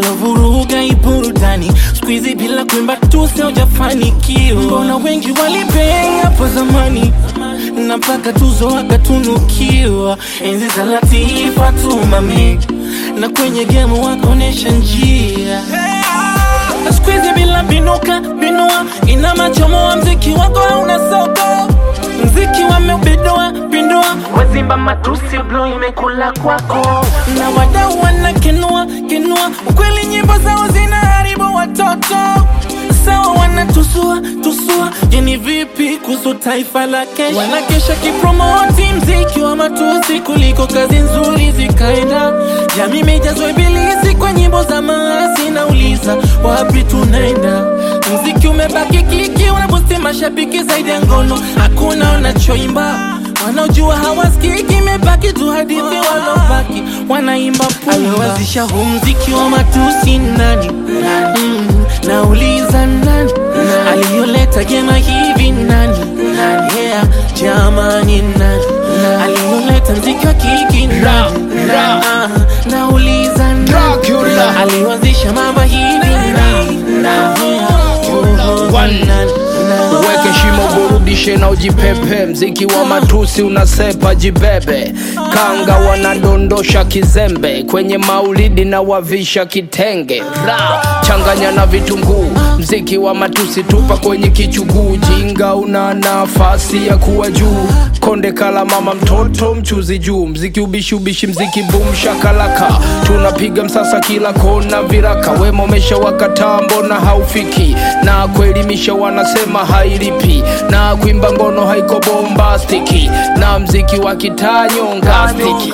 walovuruga iburudani skuizi bila kuimba tu siojafanikiwa mbona wengi walipei hapo zamani na mpaka tuzo wakatunukiwa enzi za latifa tumami na kwenye gemu wakaonyesha njia skuizi bila binuka binua ina machomoa mziki wako hauna soko mziki wameubidua pindua wazimba matusi blo imekula kwako na wadau wanakenua kenua ukweli nyimbo zao zinaharibu watoto sawa wanatusua tusua jeni vipi kuhusu taifa la kesho wanakesha kipromoti mziki wa matusi kuliko kazi nzuri zikaenda jamii imejazwa ibilisi kwa nyimbo za maasi nauliza wapi tunaenda mziki umebaki kiki unabusti mashabiki zaidi ya ngono hakuna wanachoimba wanaojua hawasikiki imebaki tu hadithi walobaki wanaimba aliwazisha huu mziki wa matusi nani mm, nauliza nani aliyoleta jema hivi nani yeah, jamani nani aliyoleta mziki wa kiki nani Ah, nauliza nani Dracula. aliwazisha mambo hivi nani Yeah, oh, One. nani, nani. Uweke shimo burudishe na ujipepe, mziki wa matusi unasepa jibebe, kanga wanadondosha kizembe kwenye maulidi na wavisha kitenge ra changanya na vitunguu, mziki wa matusi tupa kwenye kichuguu, jinga una nafasi ya kuwa juu, konde kala mama mtoto mchuzi juu, mziki ubishi ubishi, mziki boom shakalaka, tunapiga msasa kila kona viraka, wema umesha wakataa, mbona haufiki na kuelimisha wanasema hailipi na kuimba ngono haiko bombastiki na mziki wa kitanyongastiki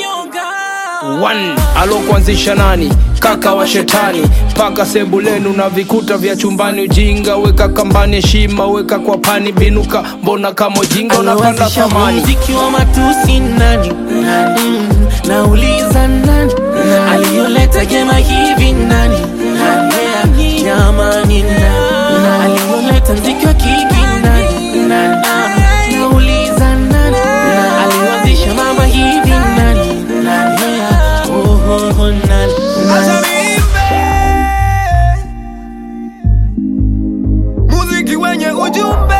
One, alokuanzisha nani? Kaka wa shetani, paka sebulenu na vikuta vya chumbani. Ujinga weka kambani, heshima weka kwa pani, binuka mbona kama ujinga unapanda Aliwazisha huu thamani. mziki wa matusi nani mm, nauliza nani aliyoleta gema hivi nani yeah, jamani nani aliyoleta mziki wa kiki nani Ah, nauliza nani aliwazisha mambo hivi nani yeah, oh, oh, oh, nani Acha niimbe muziki wenye ujumbe.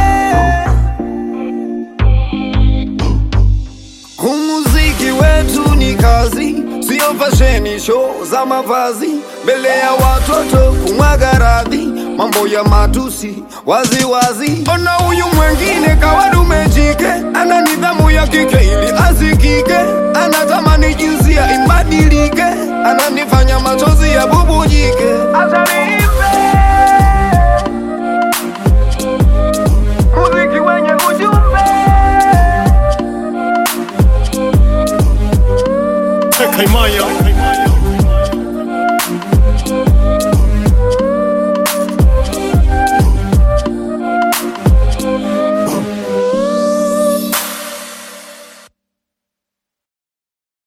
Huu muziki wetu ni kazi, sio fasheni show za mavazi, mbele ya watoto kumwaga radhi, mambo ya matusi wazi wazi. Ona huyu mwengine kawa dume jike, ana nidhamu ya ki